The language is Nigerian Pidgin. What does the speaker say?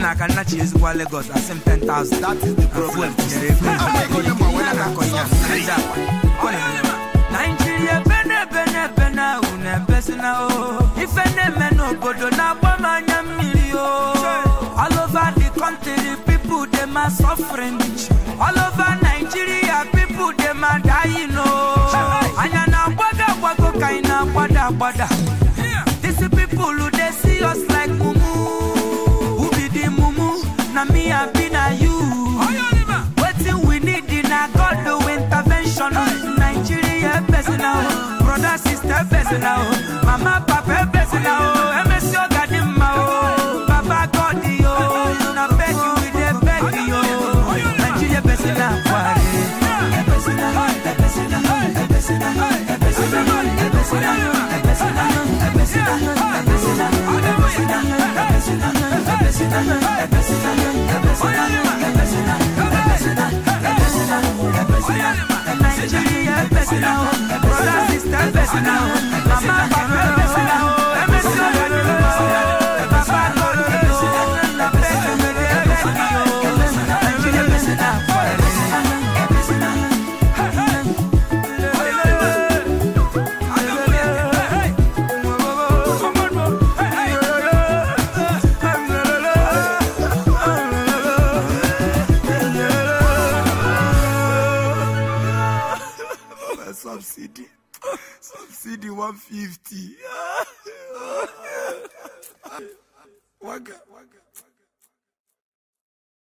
na aka nna chi ezigbo Lagos asị m 10,000 That is the problem. tinyere ego Ihe a na-akọ ihe a, Naija akwa. Ọ na-eme ya. Naijiria ebe na-ebe na-ebe na unu ebesina o ife na-eme n'obodo na-agba m anya mmiri o all over the country people dem are suffering all over Nigeria people dem are dying o anya na-agbago agbago ka anyị na-agbada agbada these people dey see us like mumu who be the mumu na me abi na you wetin we need na God do intervention Nigeria person now brother sister person now mama papa person now emesi oga dị mma o baba God yo na beg you we dey beg yo Nigeria person na kware person na person na person na person na person na person na person na person na Nigeria person now, brother sister person now, mama papa person now, emesi oga dị mma o baba God yo na beg you we dey beg yo Nigeria person na subsidy subsidy one fifty. waga waga.